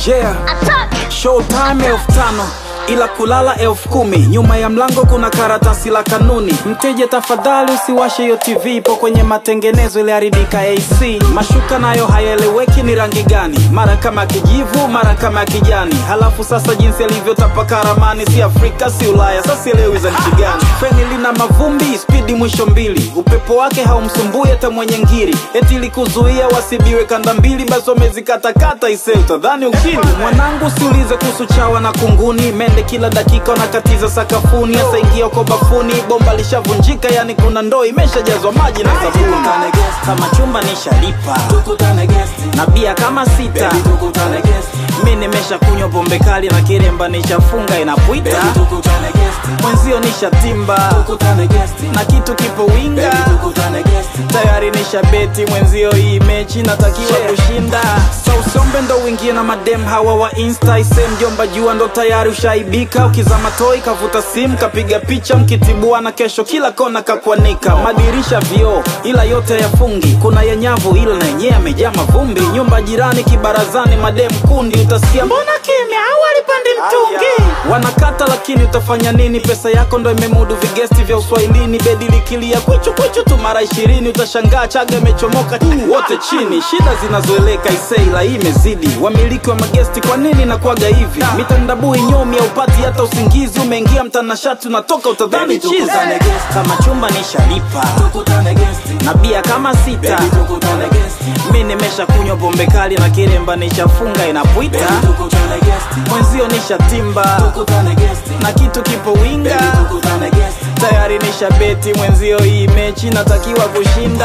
yeah. Showtime elfu tano ila kulala elfu kumi nyuma ya mlango kuna karatasi la kanuni mteja tafadhali usiwashe hiyo tv ipo kwenye matengenezo iliharibika ac mashuka nayo hayaeleweki ni rangi gani mara kama kijivu mara kama kijani halafu sasa jinsi alivyotapaka ramani si afrika si ulaya sasa sielewi za nchi gani feni lina mavumbi spidi mwisho mbili upepo wake haumsumbui hata mwenye ngiri eti likuzuia wasibiwe kanda mbili basi wamezikatakata ise utadhani ukini mwanangu siulize kuhusu chawa na kunguni mende kila dakika wanakatiza sakafuni hasa ingia uko bafuni bomba lishavunjika yani kuna ndoo imeshajazwa maji na sabuni kama chumba nishalipa na bia kama sita mi nimesha kunywa pombe kali na kiremba nishafunga inapwita mwenzio nishatimba na kitu kipo winga tayari nishabeti mwenzio hii mechi natakiwa kushinda so usombe ndo uingie na madem hawa wa insta ise mjomba jua ndo tayari ushaibika ukizama toi kavuta simu kapiga picha mkitibua na kesho kila kona kakwanika madirisha vioo ila yote yafungi kuna yenyavu ila na yenyewe amejaa mavumbi nyumba jirani kibarazani madem kundi utasikia mbona kimya au alipandi mtungi wanakata lakini utafanya nini pesa yako ndo imemudu vigesti vya uswahilini bedi likilia kwichu kwichu tu mara ishirini utashangaa chaga imechomoka wote chini shida zinazoeleka iseila hii imezidi wamiliki wa magesti kwa nini nakuaga hivi mitandabui nyomi upati hata usingizi umeingia mtanashati unatoka utadhani chizi kama chumba nishalipa na bia kama sita mi nimesha kunywa pombe kali na kiremba nishafunga inapwita mwenzio nishatimba na kitu kipo winga tayari nishabeti mwenzio hii mechi natakiwa kushinda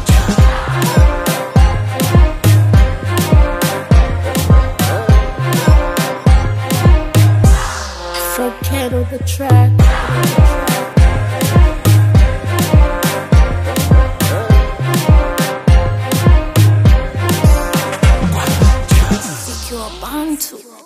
So kettle the track. Secure Bantu.